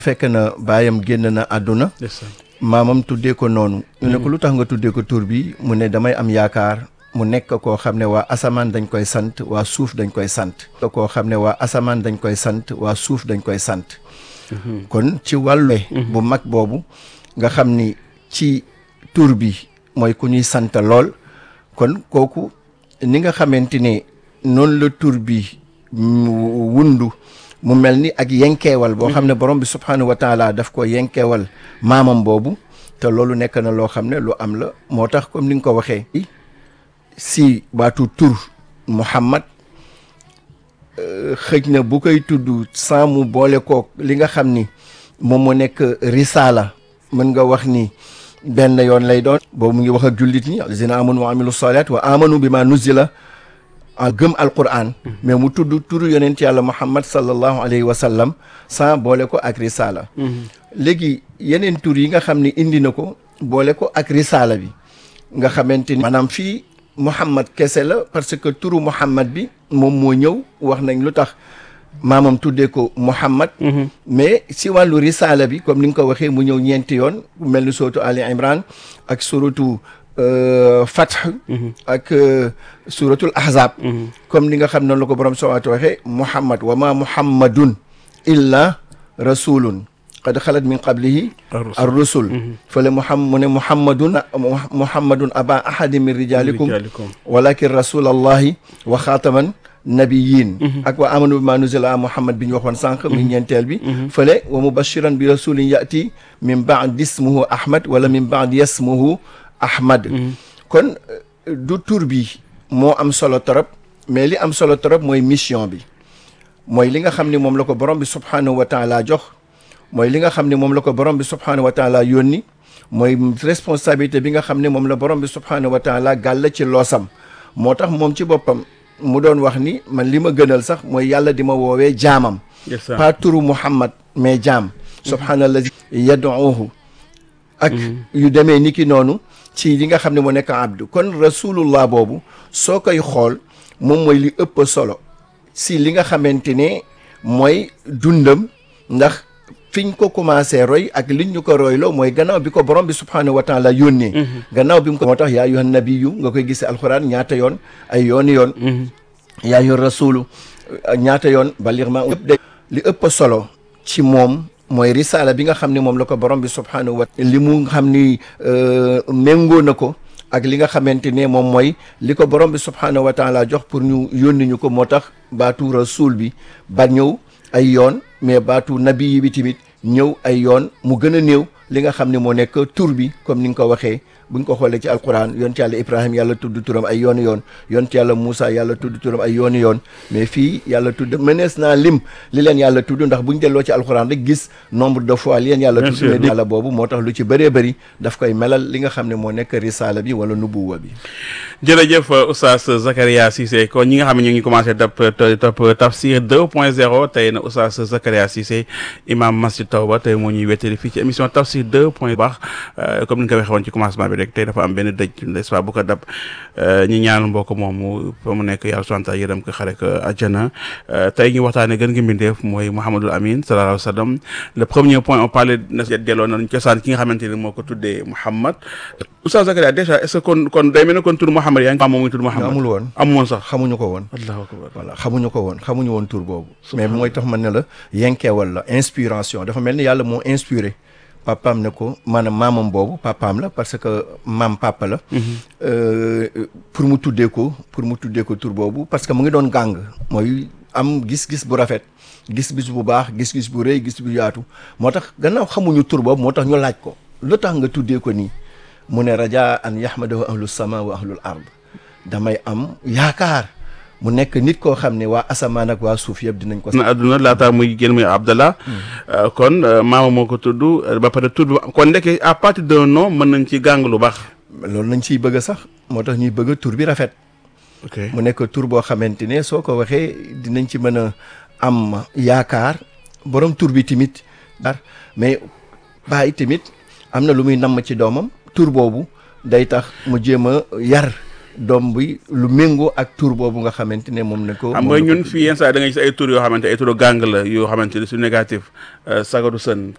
fekk na baayam génn na àdduna maamam tuddee ko noonu ñu ne ko lu tax nga tuddee ko tur bi mu ne damay am yaakaar mu nekk koo xam ne waa asamaan dañ koy sant waa suuf dañ koy sant koo xam ne waa asamaan dañ koy sant waa suuf dañ koy sant kon ci wàllu bu mag boobu nga xam ni ci tur bi mooy ku ñuy sant lool kon kooku ni nga xamante ne noonu la tur bi wundu mu mel ni ak yenkeewal boo xam ne borom bi subhaanahu wa taala daf ko yenkeewal maamam boobu te loolu nekk na loo xam ne lu am la moo tax comme ni nga ko waxee si baatu tur Muhammad xëj na bu koy tudd sans mu boole kook li nga xam ni moom mu nekk risaala mën nga wax ni benn yoon lay doon boobu mu ngi wax ak jullit ñi allazina amanu wa amilu salat wa amanu bi ma nuzila gëm alquran mais mu tudd turu yonent yàlla muhammad sallallahu alayhi wa sallam sans boole ko ak risaala léegi yeneen tur yi nga xam ne indi na ko boole ko ak risaala bi nga xamante ni maanaam fii muhammad kese la parce que turu muhammad bi moom moo ñëw wax nañ lu tax maamam tuddee ko muhammad mais si wàllu risaala bi comme ni nga ko waxee mu ñëw ñeenti yoon mel ni sootu ali imran ak suratu Fath ak suratul ahzab comme ni nga xam noonu la ko borom sowaatu waxee muhammad wa ma muhammadun illa rasulun qad xalat min qablihi ar rusul fale muham mu ne muhammadun muhammadun aba ahadi min rijalikum walakin rasulallahi wa xaataman nabiyin ak wa amanu bi ma nuzila muhammad bi ñu waxoon sànq mi ñeenteel bi fële wa mubashiran bi rasulin yati min baad ismuhu ahmad wala min baad yasmuhu ahmad kon du tur bi moo am solo torop mais li am solo torop mooy mission bi mooy li nga xam ne moom la ko borom bi subhanahu wa taala jox mooy li nga xam ne moom la ko borom bi subhanahu wa taala yónni mooy responsabilité bi nga xam ne moom la borom bi subhanahu wa taala gàll ci loosam moo tax moom ci boppam mu doon wax ni man li ma gënal sax mooy yàlla di ma woowee jaamam pas turu muhammad mais jaam subhanallazi yad'uhu ak yu demee ni ki noonu ci li nga xam ne moo nekk abdu kon rasulullah boobu soo koy xool moom mooy li ëpp solo si li nga xamante ne mooy dundam ndax fiñ ko commencé roy ak liñ ñu ko royloo mooy gannaaw bi ko borom bi subhanahu wa taala yónnee gannaaw bi mu ko moo tax yaa ayyuhan nabiyyu nga koy gisee alxuraan ñaata yoon ay yooni yoon yaa ayyuhan rasulu ñaata yoon balir ma ëpp de li ëpp solo ci moom mooy risaala bi nga xam ne moom la ko borom bi subhanahu wa li mu xam ni méngoo na ko ak li nga xamante ne moom mooy li ko borom bi subhanahu wa taala jox pour ñu yónni ñu ko moo tax baatu rasul bi ba ñëw ay yoon mais baatu nabi yi bi tamit ñëw ay yoon mu gën a néew li nga xam ne moo nekk tur bi comme ni nga ko waxee buñ ko xoolee ci alquran yonent yàlla ibrahim yàlla tudd turam ay yooni yoon yonent yàlla Moussa yàlla tudd turam ay yooni yoon mais fii yàlla tudd mënees naa lim li leen yàlla tudd ndax buñ delloo ci alquran rek gis nombre de fois li leen yàlla tudd mais yàlla boobu moo tax lu ci bëree bëri daf koy melal li nga xam ne moo nekk risaala bi wala nubuwa bi jërëjëf oustaz Zakaria Cissé kon ñi nga xam ne ñu ngi commencé topp topp tafsir 2 point 0 tey na oustaz Zakaria Cissé imam masjid Tawba tey moo ñuy wettali fii ci émission tafsir 2 point baax comme ni nga ko waxee woon ci commencement bi rek tey dafa am benn dëj n'est-ce pas bu ko dab ñi ñaan mbokk moomu fa mu nekk yàlla subhanahu wa taala yërëm ko xare ko àjjana tey ñu waxtaane gën gi mbindeef mooy Mouhamadul Amin sallallahu alayhi wa sallam le premier point on parlait na delloo nañ cosaan ki nga xamante ni moo ko tuddee Mouhamad oustaz Zakaria déjà est-ce que kon kon day mel ne kon tur Mouhamad yaa ngi moom muy tur Mouhamad amul woon amul woon sax xamuñu ko woon allahu akbar voilà xamuñu ko woon xamuñu woon tur boobu mais mooy tax man ne la yenkeewal la inspiration dafa mel ni yàlla moo inspiré papaam ne ko maanaam maamam boobu papaam la parce que maam papa la pour mu tuddee ko pour mu tuddee ko tur boobu parce que mu ngi doon gàng mooy am gis-gis bu rafet gis-gis bu baax gis-gis bu rëy gis bu yaatu moo tax gannaaw xamuñu tur boobu moo tax ñu laaj ko lu tax nga tuddee ko nii mu ne raja an yahmadahu ahlu sama wa ahlul ard damay am yaakaar mu nekk nit koo xam ne waa asamaan ak waa suuf yëpp dinañ ko. na adduna laataa muy génn muy Abdallah. kon maama moo ko tudd ba pare tudd kon ndeke à partir d'un nom mën nañ ci gàng lu baax. loolu nañ ciy bëgg sax moo tax ñuy bëgg tur bi rafet. ok mu nekk tur boo xamante ne soo ko waxee dinañ ci mën a am yaakaar borom tur bi tamit. mais bàyyi tamit am na lu muy namm ci doomam tur boobu day tax mu jéem a yar. doom bi lu méngoo ak tur boobu nga xamante ne moom na ko xam nga ñun fii yenn saa da ngay gis ay tur yoo xamante ay turu gàng la yoo xamante ne su négatif sagaru sën